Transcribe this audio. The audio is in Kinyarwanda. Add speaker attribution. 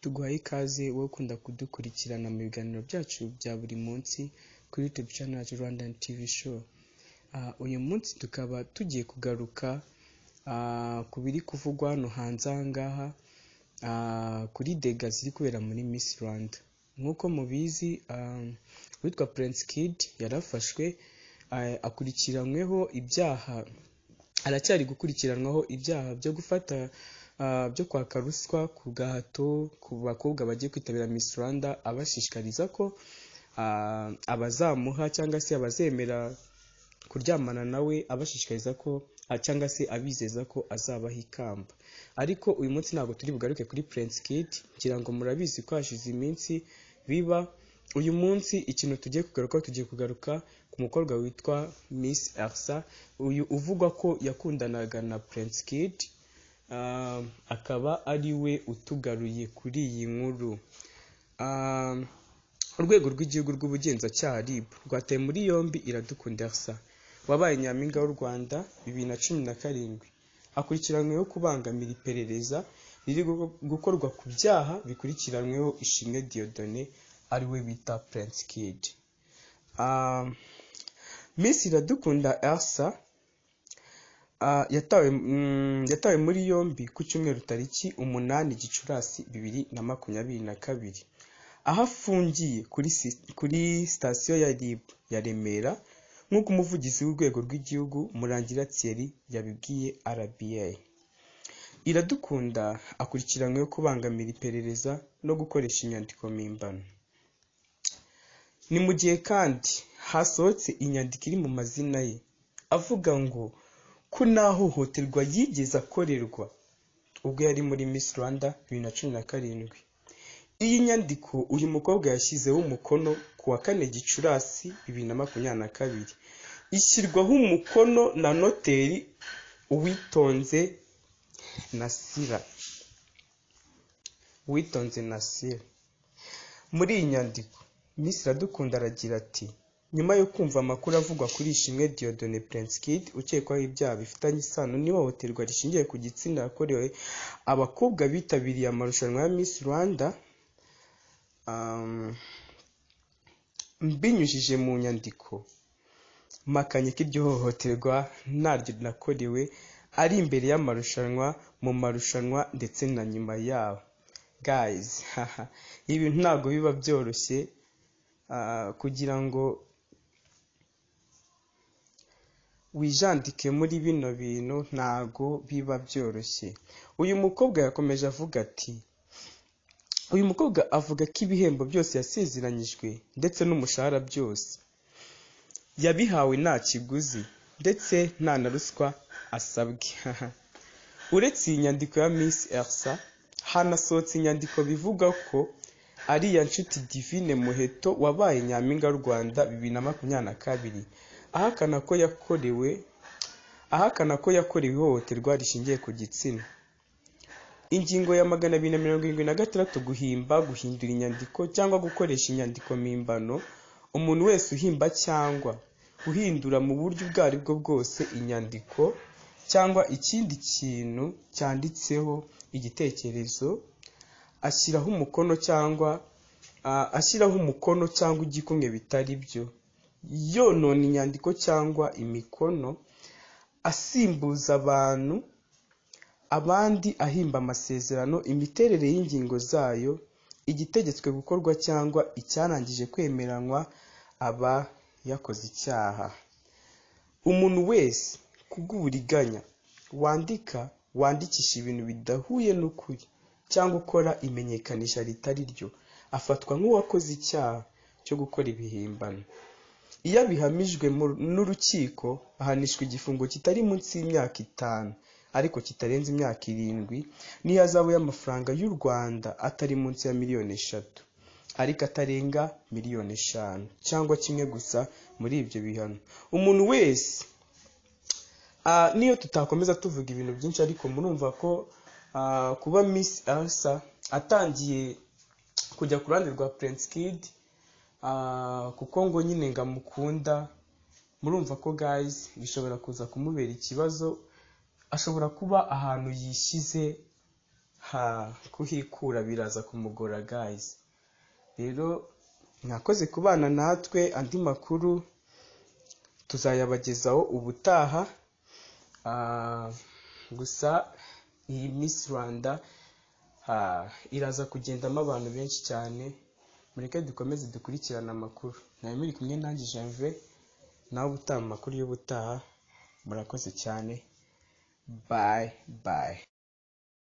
Speaker 1: tuguhaye ikaze wowe ukunda kudukurikirana mu biganiro byacu bya buri munsi kuri YouTube channel yacu Rwandan TV show uh, uyu munsi tukaba tugiye kugaruka uh, ku biri kuvugwa hano hanze ahangaha uh, kuri dega ziri kubera muri Miss Rwanda nk'uko mubizi um, uwitwa Prince Kid yarafashwe uh, akurikiranyweho ibyaha aracyari gukurikiranwaho ibyaha byo gufata byo kwaka ruswa ku gahato ku bakobwa bagiye kwitabira Miss Rwanda abashishikariza ko abazamuha cyangwa se abazemera kuryamana nawe abashishikariza ko cyangwa se abizeza ko azabaha ikamba ariko uyu munsi ntabwo turi bugaruke kuri Prince Kid ngira ngo murabizi ko hashize iminsi biba uyu munsi ikintu tugiye kugaruka tugiye kugaruka ku mukobwa witwa Miss Elsa uyu uvugwa ko yakundanaga na Prince Kid akaba ari we utugaruye kuri iyi nkuru urwego rw'igihugu rw'ubugenzacyaha RIB rwataye muri yombi iradukunda Elsa wabaye nyampinga w'u Rwanda bibiri na cumi na karindwi akurikiranyweho kubangamira iperereza riri gukorwa ku byaha bikurikiranyweho Ishimwe Dieudonné ari we bita Prince Kid Miss Iradukunda Elsa yatawe muri yombi ku cyumweru tariki umunani gicurasi bibiri na makumyabiri na kabiri aho afungiye kuri sitasiyo ya RIB ya Remera nk'uko umuvugizi w'urwego rw'igihugu Murangira Thierry yabibwiye RBA Iradukunda akurikiranyweho kubangamira iperereza no gukoresha inyandiko mpimbano ni mu gihe kandi hasohotse inyandiko iri mu mazina ye avuga ngo ko nta hohoterwa yigeze akorerwa ubwo yari muri Miss Rwanda bibiri na cumi na karindwi iyi nyandiko uyu mukobwa yashyizeho umukono ku wa kane gicurasi bibiri na makumyabiri na kabiri ishyirwaho umukono na noteri uwitonze nasira uwitonze nasira muri iyi nyandiko Miss Iradukunda aragira ati nyuma yo kumva amakuru avugwa kuri Ishimwe Dieudonné Prince Kid ukekwaho ibyaha bifitanye isano n'ihohoterwa rishingiye ku gitsina yakorewe abakobwa bitabiriye amarushanwa ya Miss Rwanda mbinyujije mu nyandiko mpakanye ko iryo hohoterwa naryo nakorewe ari imbere y'amarushanwa mu marushanwa ndetse na nyuma yaho guys ibintu ntabwo biba byoroshye kugira ngo wijandike muri bino bintu ntago biba byoroshye uyu mukobwa yakomeje avuga ati uyu mukobwa avuga ko ibihembo byose yasezeranyijwe ndetse n'umushahara byose yabihawe nta kiguzi ndetse nta na ruswa asabwe uretse iyi nyandiko ya Miss Elsa hanasohotse inyandiko bivuga ko ariya nshuti divine muheto wabaye nyampinga w'u rwanda bibiri na makumyabiri na kabiri ahakana ko yakorewe ahakana ko yakorewe ihohoterwa rishingiye ku gitsina ingingo ya magana abiri na mirongo irindwi na gatandatu guhimba guhindura inyandiko cyangwa gukoresha inyandiko mpimbano umuntu wese uhimba cyangwa uhindura mu buryo ubwo ari bwo bwose inyandiko cyangwa ikindi kintu cyanditseho igitekerezo ashyiraho umukono cyangwa ashyiraho umukono cyangwa igikumwe bitari byo yonona inyandiko cyangwa imikono asimbuza abantu abandi ahimba amasezerano imiterere y'ingingo zayo igitegetswe gukorwa cyangwa icyarangije kwemeranywa aba yakoze icyaha umuntu wese kubw'uburiganya wandika wandikisha ibintu bidahuye n'ukuri cyangwa ukora imenyekanisha ritari ryo afatwa nk'uwakoze icyaha cyo gukora ibihimbano iyo abihamijwe n'urukiko ahanishwa igifungo kitari munsi y'imyaka itanu ariko kitarenze imyaka irindwi n'ihazabu y'amafaranga y'u rwanda atari munsi ya miliyoni eshatu ariko atarenga miliyoni eshanu cyangwa kimwe gusa muri ibyo bihano umuntu wese niyo tutakomeza tuvuga ibintu byinshi ariko murumva ko kuba Miss Elsa atangiye kujya ku ruhande rwa Prince Kid kuko ngo nyine ngo amukunda murumva ko guys bishobora kuza kumubera ikibazo ashobora kuba ahantu yishyize ha kuhikura biraza kumugora gayizi rero mwakoze kubana natwe andi makuru tuzayabagezaho ubutaha Ah, gusa iyi Miss Rwanda ah, iraza kugendamo abantu benshi cyane mureke dukomeze dukurikirane amakuru nawe muri kumwe nanjye Janvier nawe ubutaha amakuru y'ubutaha murakoze cyane bye bye